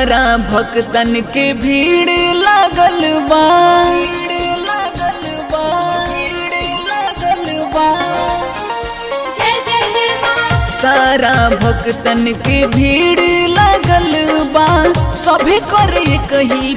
सारा भक्तन के भीड़ लागल बा लागल बा लागल बा जय जय जय माँ सारा भक्तन के भीड़ लागल बा सभे करे कही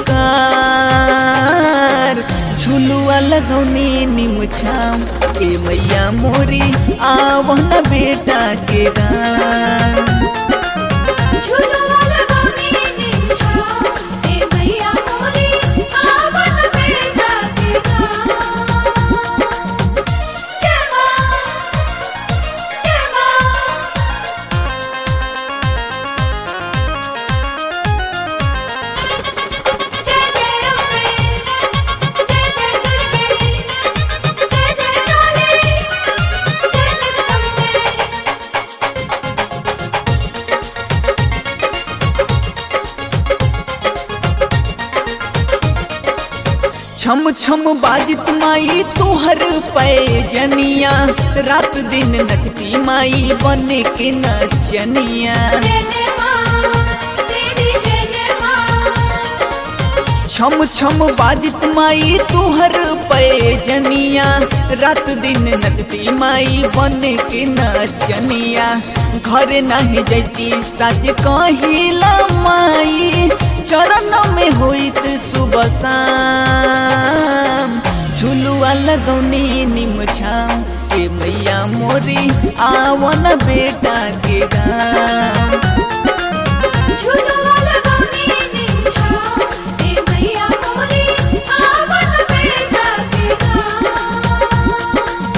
पुकार झुलुआ लगौनी निमुछाम ए मैया मोरी आवहन बेटा के गाम झूलवा लगानी निछा ए मैया मोरी आवन बेटा के गाँव जय माँ जय माँ जय जय अम्बे जय जय दुर्गे जय जय काली जय जगदम्बे छम छम बाजित माई तुहर पैजनिया रात दिन नचती माई बन के नचनिया जय जय माँ तेरी जय जय माँ छम छम बाजित माई तुहर पैजनिया रात दिन नचती माई बन के नचनिया घर नहीं जैती सच कहिला माई चरण में होइत सुबह शाम झुलुआ लगौनी निमछाम के मैया मोरी आवन बेटा के गाम झूलवा लगानी निछा ए मैया मोरी आवन बेटा के गाँव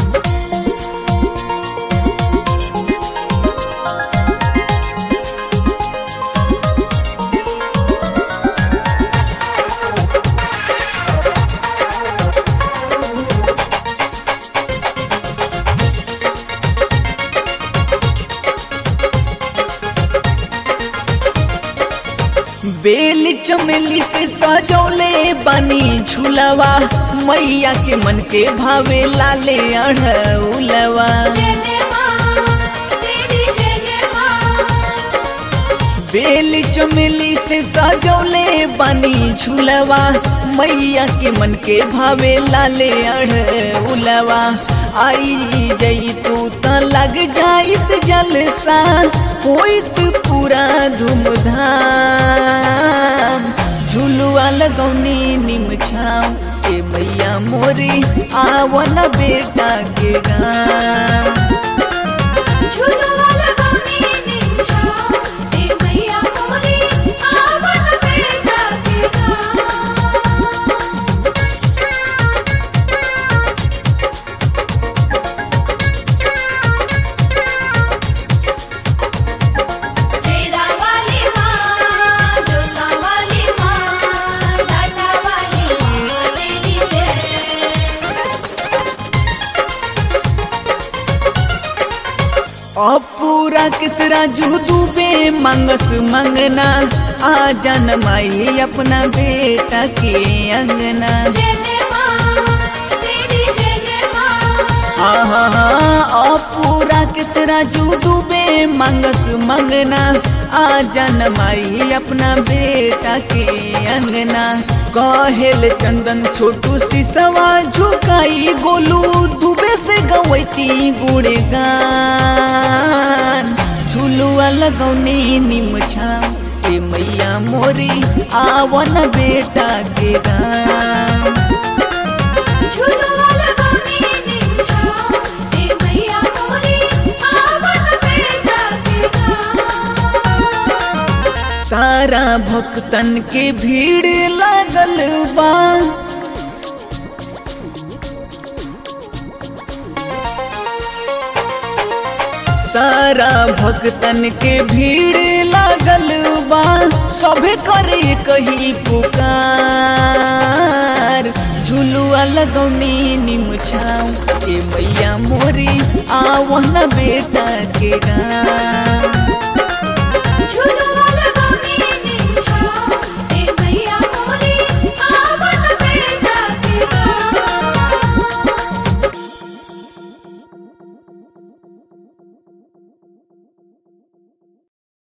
बेल चमेली से सजौले बनी झूलवा मैया के मन के भावे लाले अढ़उलवा जय जय माँ तेरी जय जय माँ बेल चमेली से सजौले बनी झूलवा मैया के मन के भावे लाले अढ़उलवा आई जई तू त लग जाइत जलसा होइत पूरा धूमधाम झुलुआ लगौनी निमछाम ए मैया मोरी आवन बेटा के गाम झूलवा लगानी निछा ए मैया मोरी आवन बेटा के गाँव सेरा वाली माँ जोता वाली माँ लाटा वाली माँ तेरी जय पूरा किसरा जू डूबे मंगस मंगना आ जन माई अपना बेटा के अंगना जय जय माँ तेरी जय जय माँ आहा पूरा किसरा जू डूबे मंगस मंगना आ जन माई अपना बेटा के अंगना कहेल चंदन छोटू सिसवा झुकाई गोलू दुबे से गवैती गुड़ गान झुलुआ लगौनी निमछा ए मैया मोरी आवन बेटा के गान झूलवा लगानी निछा ए मैया मोरी आवन बेटा के गाँव सारा भक्तन के भीड़ लागल बा सारा भक्तन के भीड़ लागल बा सभे करे कही पुकार झुलुआ लगौनी निमछाऊ ए मैया मोरी आवहन बेटा के गाँव